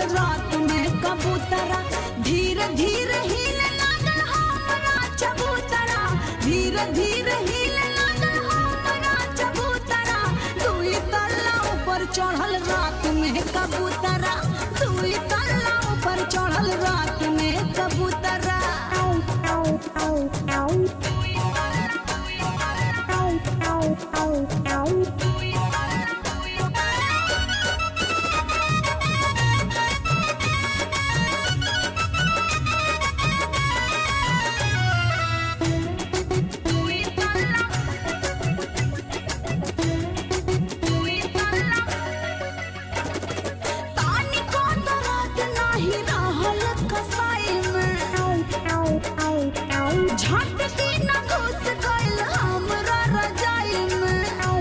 रात में कबूतरा धीरे धीरे हिले लागल हमरा चबूतरा धीरे धीरे हिले लागल हमरा चबूतरा दुई तल्ला ऊपर चढ़ल रात में कबूतरा दुई तल्ला ऊपर चढ़ल रात में कबूतरा तानी को दर्द नाही रहल कसाई में झट दिन घुस गइल हमरा रजाई में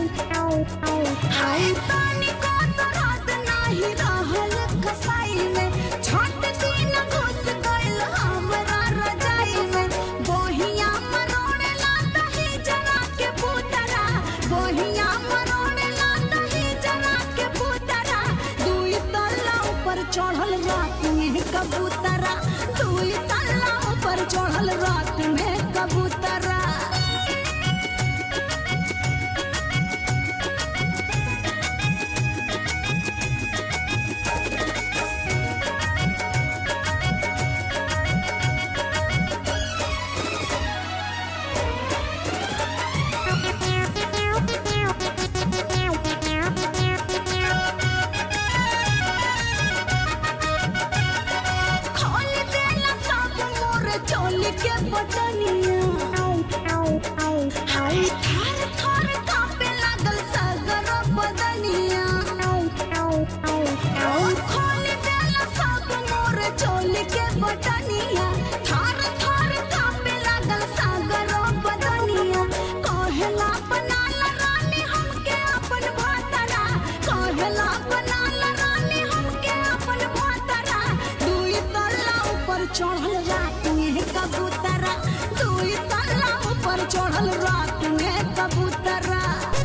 हाय तानी को दर्द नाही रहल कसाई में झट दिन घुस गइल हमरा रजाई में बोहिया मरोड़े लाता ही जरा के पुतरा बोहिया मरोड़े लाता ही जरा के पुतरा दुई तल्ला ऊपर चढ़ल रात में कबूतरा दुई तल्ला ऊपर चढ़ल रात में कबूतरा खोल देला सब मोर चोली के बटनिया हाय थार थार कांपे लागल सगर बदनिया खोल देला सब मोर चोली के बटनिया थार थार कांपे लागल सगर बदनिया कहेला बनाल रानी हमके अपन भातरा कहेला बनाल रानी हमके अपन भातरा दुई तल्ला ऊपर चढ़ल रात में कबूतरा दुई तल्ला ऊपर चढ़ल रात में कबूतरा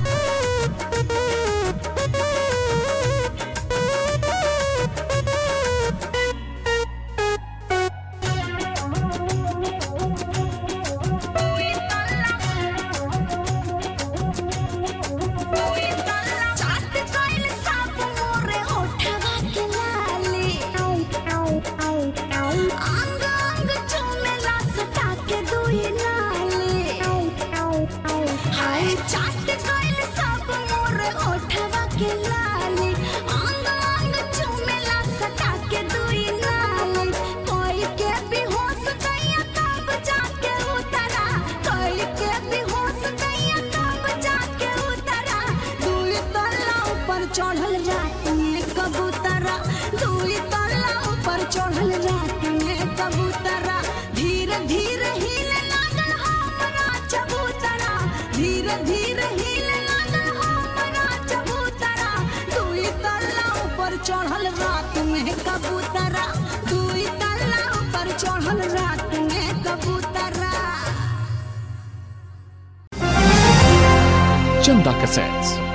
चाट गइल सब मोरे होठवा के लाली अंग अंग चुमेला सटा के दुई नाली हाय चाट गइल सब मोरे होठवा के लाली अंग अंग चुमेला सटा के दुई नाली कोई के बेहोश गइया तब जाके उतरा कोई के बेहोश गइया तब जाके उतरा दुई तल्ला ऊपर चढ़ल रात में कबूतरा दुई तल्ला ऊपर चढ़ल रात में कबूतरा धीरे धीरे हिले लागल हमरा चबूतरा धीरे धीरे हिले लागल हमरा चबूतरा दुई तल्ला ऊपर चढ़ल रात में कबूतरा दुई तल्ला ऊपर चढ़ल रात में कबूतरा Chanda Cassettes.